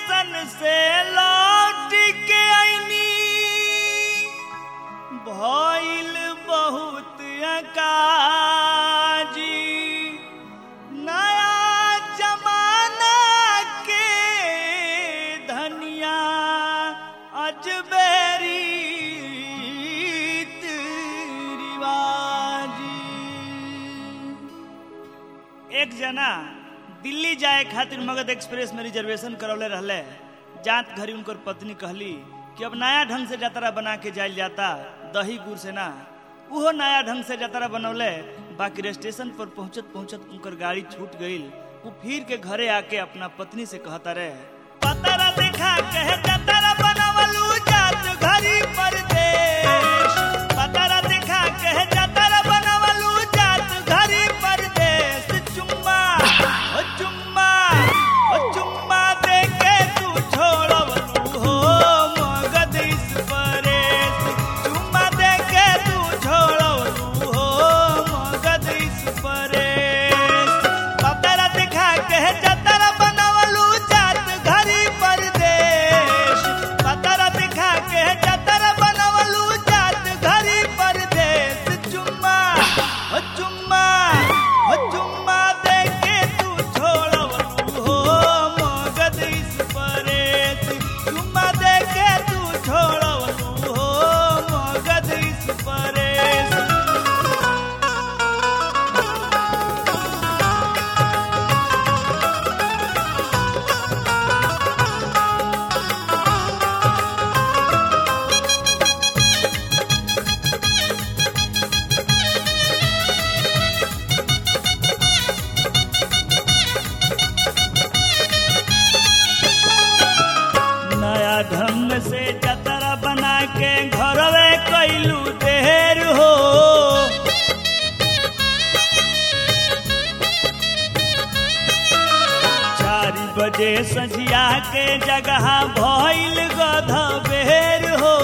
station से लौट के आईनी भइल बहुत अकाजी नया जमाना के धनिया अजबेरी रिवाजी एक जना दिल्ली जाए खातिर मगध एक्सप्रेस में रिजर्वेशन करौले रहले जात घरी उनकर पत्नी कहली कि अब नया ढंग से जतरा बना के जाइल जाता दही गुड़ से ना उहो नया ढंग से जतरा बनौले बाकी स्टेशन पर पहुंचत पहुंचत उनकर गाड़ी छूट गईल वो फिर के घरे आके अपना पत्नी से कहता रहे पतरा देखा कहे जतरा बनवलू जात घरी परदेश पतरा देखा कहे जतरा बनवलू जात घरी परदेश चुम्मा ओ चुम्मा ओ चुम्मा दे के तू छोड़वलू हो मगध इस परेश चुम्मा दे के तू छोड़वलू हो मगध इस परेश पतरा देखा कहे जतरा बनवलू जात घरी परदेश पतरा देखा के जतरा बनवलू जात घरी परदेश चुम्मा ओ चुम्मा ओ चुम्मा दे के तू छोड़वलू हो मगध इस परेश चुम्मा दे के तू छोड़वलू हो मगध इस परेश नया ढंग से जतरा बना के घरवे कैलू देर हो चार बजे सझिया के जगह भइल गध बेर हो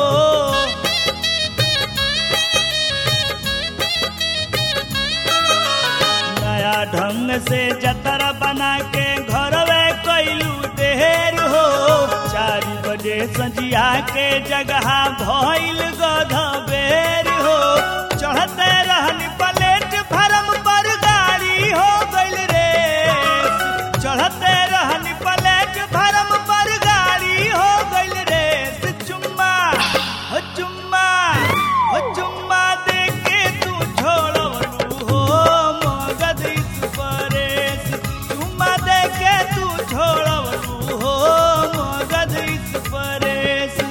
नया ढंग से जतरा बना के घरवे कैलू देर हो चार बजे सजिया के जगह भइल गध बेर हो चढ़ते रहन प्लेट फरम पर गाड़ी हो गइल रे चढ़ते रहन प्लेट फरम पर गाड़ी हो गइल रे चुम्मा हो चुम्मा हो चुम्मा दे के तू छोड़वलू हो मगध इस परेश चुम्मा दे के तू छोड़वलू हो मगध इस परेश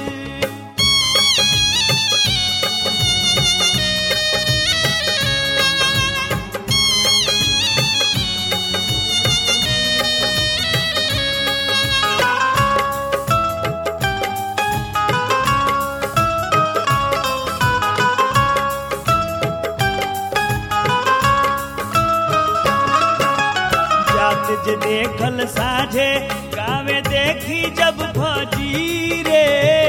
जात जे देखल साझे गावे देखी जब भजी रे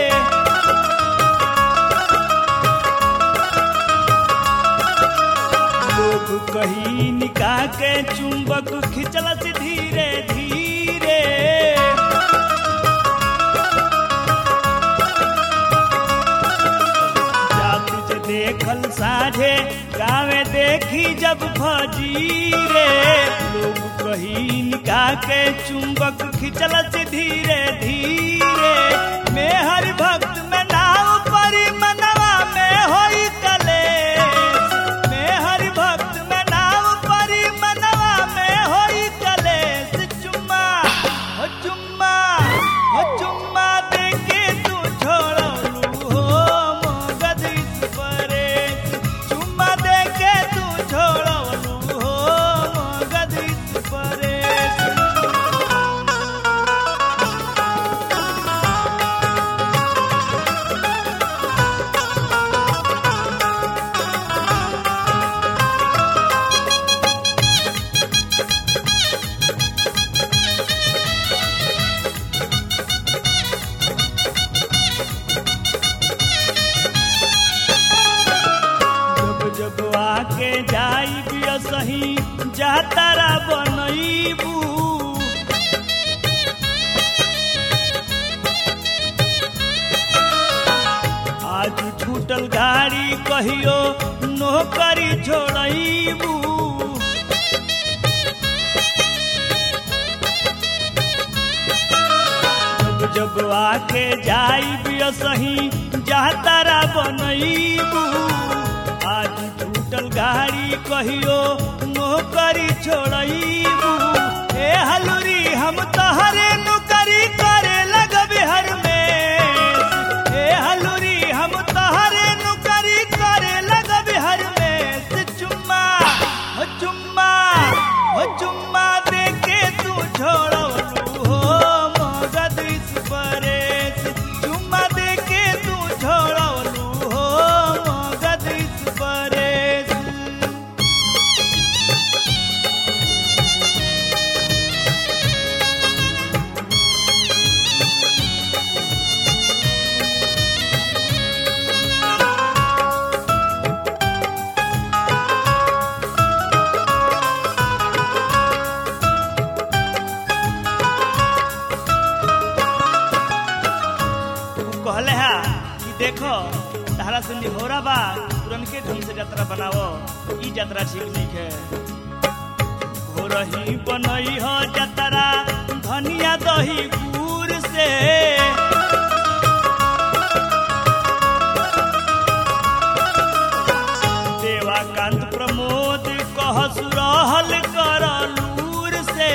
लोग कही निकाह के चुंबक खिंचलस धीरे धीरे जात जे देखल साझे गावे देखी जब फजीरे लोग कही निकाह के चुंबक खिंचलस धीरे धीरे में हर भक्त में नाव परी मनवा में होई कलेश में हर भक्त में नाव परी मनवा में होई कलेश चुम्मा हो चुम्मा हो चुम्मा दे के तू छोड़लू हो मगध इस परेश चुम्मा दे के तू छोड़लू हो मगध इस परेश जब जब आके जाई बिया सही जातारा बनईबू टूटल गाड़ी कहियो नौकरी छोड़बू जब जब आके जाई सही जातारा बनईबू आज टूटल गाड़ी कहियो नौकरी छोड़बू ए हलुरी हम तहरे नौकरी करे लगब हर में ए हलुरी हम तहरे नौकरी करे लगब हर में से चुम्मा हो चुम्मा हो चुम्मा दे के तू छोड़लू हो मगध इस परेश चुम्मा दे के तू छोड़लू हो मगध इस परेश कहले हा कि देखो तारा से निहोरा बा पुरनके ढंग से यात्रा बनावो ई यात्रा ठीक नहीं है घोरही बनई हो यात्रा धनिया दही गुड़ से देवाकांत प्रमोद कहस रहल कर लूर से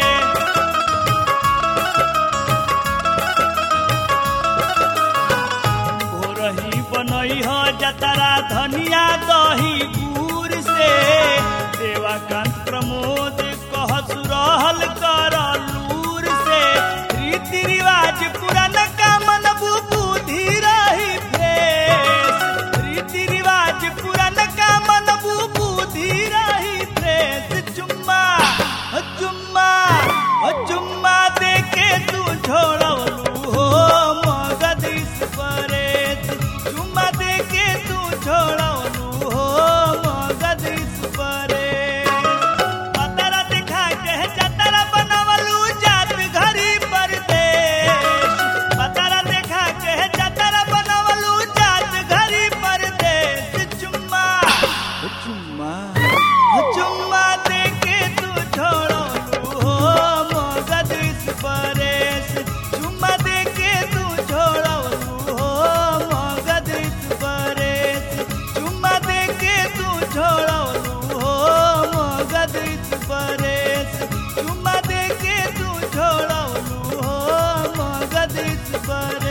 भोरही बनई हो जतरा धनिया दही गुड़ से देवाकांत प्रमोद कहस रहल कर लूर से रीति रिवाज पुरान का मन बुद्धि रही फ्रेश रीति रिवाज पुरान का मन बुद्धि रही फ्रेश चुम्मा हो चुम्मा हो चुम्मा दे के तू छोड़लू हो मगध इस परेश चुम्मा दे के तू छोड़लू हो मगध इस परेश पतरा दिखा के जतरा बनवलू जात घरी परदेश पतरा दिखा के जतरा बनवलू जात घरी परदेश चुम्मा हो चुम्मा हो चुम्मा दे के तू छोड़लू हो मगध इस परेश चुम्मा दे के तू छोड़लू हो मगध इस परेश चुम्मा दे के तू छोड़लू हो मगध इस परेश चुम्मा दे के तू छोड़लू हो मगध इस परेश